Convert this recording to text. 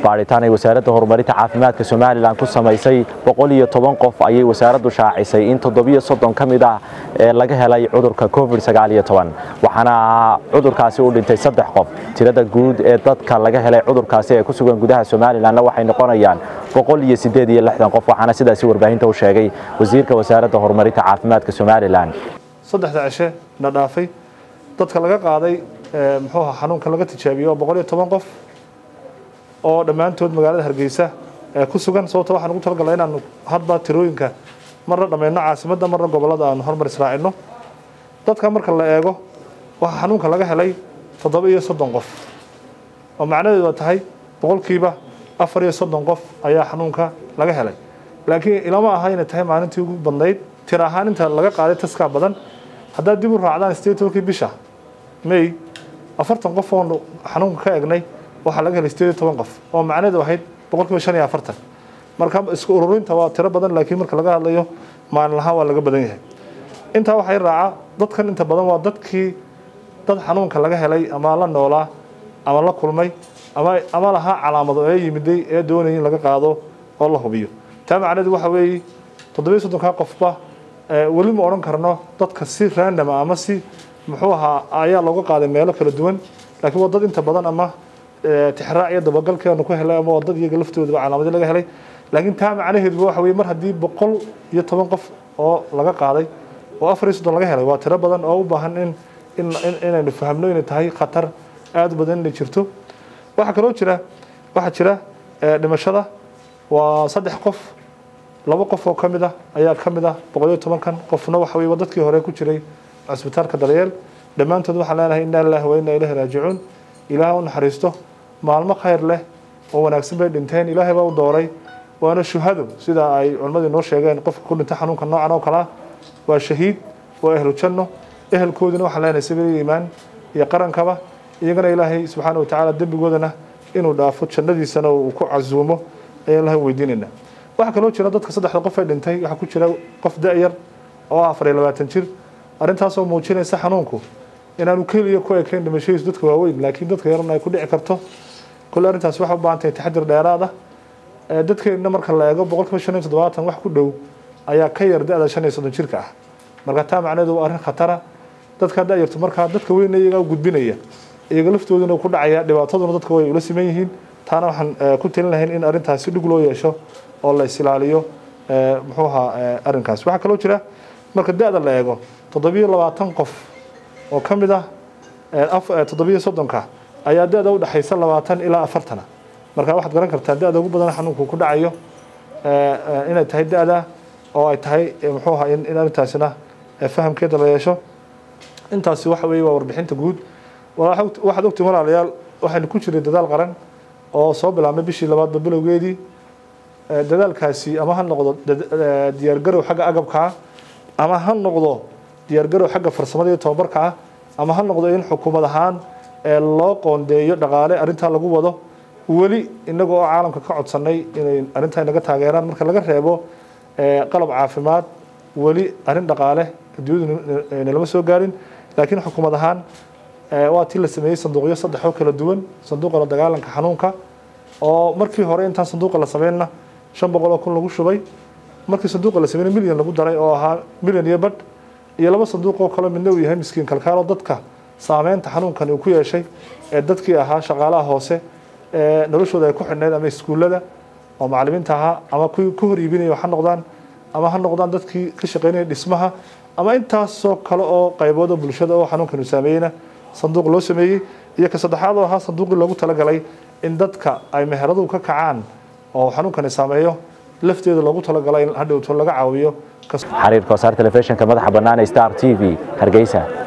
baadhitaan ay wasaaradda horumarinta caafimaadka somalilan ku samaysay boqol iyo toban qof ayay wasaaraddu shaacisay in toddobiyo soddon ka mid ah ee laga helay cudurka covid sagaal iyo toban waxaana cudurkaasi u dhintay saddex qof tirada guud ee dadka laga helay cudurkaasi ee ku sugan gudaha somalilanna waxay noqonayaan boqol iyo siddeed iyo lixdan qof waxaana sidaasi warbaahinta u sheegay wasiirka wasaaradda horumarinta caafimaadka somalilan saddexda cishe na dhaafay dadka laga qaaday muxuu ahaa xanuunkan laga tijaabiyo oo boqol iyo toban qof oo dhammaantood magaalada hargeysa ku sugan sababta waxaan ugu talagalnay inaanu hadba tirooyinka marna dhammayno caasimadda marna gobollada aanu hormar israacino dadka marka la eego waxaa xanuunka laga helay toddoba iyo soddon qof oo macnaheedu tahay boqolkiiba afar iyo soddon qof ayaa xanuunka laga helay laakiin ilama aha inay tahay maalintii ugu badnayd tir ahaan inta laga qaaday taskaa badan haddaad dib u raacdaan sideed tobankii bisha may afartan qof oonu xanuunka ka egnay waxaa laga helay sideed iyo toban qof oo macnaheedu ahayd boqolkiiba shan iyo afartan marka isku ururinta waa tiro badan laakiin marka laga hadlayo maalin lahaan waa laga badan yahay intaa waxay raaca dadkan inta badan waa dadkii dad xanuunka laga helay ama la noolaa ama la kulmay ama ama lahaa calaamado ee yimiday ee doonaya in laga qaado oo la hubiyo taa macnaheedu waxa weeye toddobiyo soddonkaa qofba weli ma odhan karno dadka si random ama si muxuu ahaa ayaa looga qaaday meelo kala duwan laakiin waa dad inta badan ama tixraac iyo dabagalkeenu ku helay ama waa dad iyaga laftoodaba calaamadyo laga helay laakiin taa macnaheeduba waxa weye mar haddii boqol iyo toban qof oo laga qaaday oo afar iyo soddon laga helay waa tiro badan oo u baahan in in inaynu fahamno inay tahay khatar aada u badan inay jirto waxaa kaloo jira waxaa jira dhimashada waa saddex qof laba qof oo ka mid ah ayaa ka mid ah boqol iyo tobankan qofna waxa weye waa dadkii hore ku jiray cusbitaalka daryeel dhammaantood waxaan leenahay inna lillahi wa inna ilahi raajicuun ilaah u naxariisto maalmo khayr leh oo wanaagsan bay dhinteen ilaahay baa u dooray waana shuhado sida ay culimmadu inoo sheegeen qofka ku dhinta xanuunka noocan oo kale ah waa shahiid waa ehlu janno ehelkoodina waxaan leenahay sabiil iimaan iyo qarankaba iyagana ilaahay subxaana watacaala dembigoodana inuu dhaafo jannadiisana uu ku casuumo ayaan ilahay weydiinaynaa waxaa kaloo jira dadka saddexda qof ee dhintay waxaa ku jira qof da-yar oo ah afar iyo labaatan jir arrintaasoo muujinaysa xanuunku inaanu keliya ku ekayn dhimashadiisu dadka waaweyn laakiin dadka yarna ay ku dhici karto kole arrintaas waxay u baahan tahay taxadir dheeraad ah dadkeenna marka la eego boqolkiiba shan iyo toddobaatan wax ku dhow ayaa ka yar da-da shan iyo soddon jirka ah marka taa macnaheedu waa arrin khatara dadkaa da-yartu markaa dadka weyna iyagaa gudbinaya iyaga laftooduna ku dhacaya dhibaataduna dadka way ula siman yihiin taana waxaan ku talin lahayn in arrintaas si dhig loo yeesho oo la isilaaliyo muxuu ahaa arrinkaas waxaa kaloo jira marka da-da la eego toddobiyo labaatan qof oo ka mid ah toddobiyo soddonka ayaa da-da u dhexaysa labaatan ilaa afartana marka waxaad garan kartaa da-da ugu badan xanuunku ku dhacayo inay tahay da-da oo ay tahay muxuu ahaa in arrintaasina fahamkeeda la yeesho intaasi waxa weeye waa warbixinta guud waxaad ogtiin walaalayaal waxaynu ku jiray dadaal qaran oo soo bilaabmay bishii labaadba bilowgeedii dadaalkaasi ama ha noqdo diyaargarow xagga agabkaa ama ha noqdo diyaargarow xagga farsamada iyo tababarka ah ama ha noqdo in xukuumad ahaan loo qoondeeyo dhaqaale arrintaa lagu wado weli inaga oo caalamka ka codsanay inay arrintaa inaga taageeraan marka laga reebo qalab caafimaad weli arrin dhaqaale adduunyadu nalama soo gaarin laakiin xukuumad ahaan waa tii la sameeyey sanduuqyo saddex oo kala duwan sanduuqa la dagaalanka xanuunka oo markii hore intaan sanduuqa la sameynna shan boqol oo kun lagu shubay markii sanduuqa la sameeyna milyan lagu daray oo ahaa milyan iyo badh iyo laba sanduuq oo kale midna uu yahay miskiin kalkaalo dadka saameynta xanuunkan uu ku yeeshay ee dadkii ahaa shaqaalaha hoose ee noloshooda ay ku xidhnayd ama iskuullada oo macallimiinta ahaa ama kuwii ku hor iibinaya ha noqdaan ama ha noqdaan dadkii ka shaqeynaya dhismaha ama intaasoo kale oo qaybood oo bulshada oo xanuunkanu saameeyeyna sanduuq loo sameeyey iyo ka saddexaad oo ahaa sanduuqii loogu talagalay in dadka ay meheradu ka kacaan oo xanuunkani saameeyo lafteeda loogu talagalay in hadhowto laga caawiyo xariirka wasaar telefishinka madaxa bannaan ee star t v hargeysa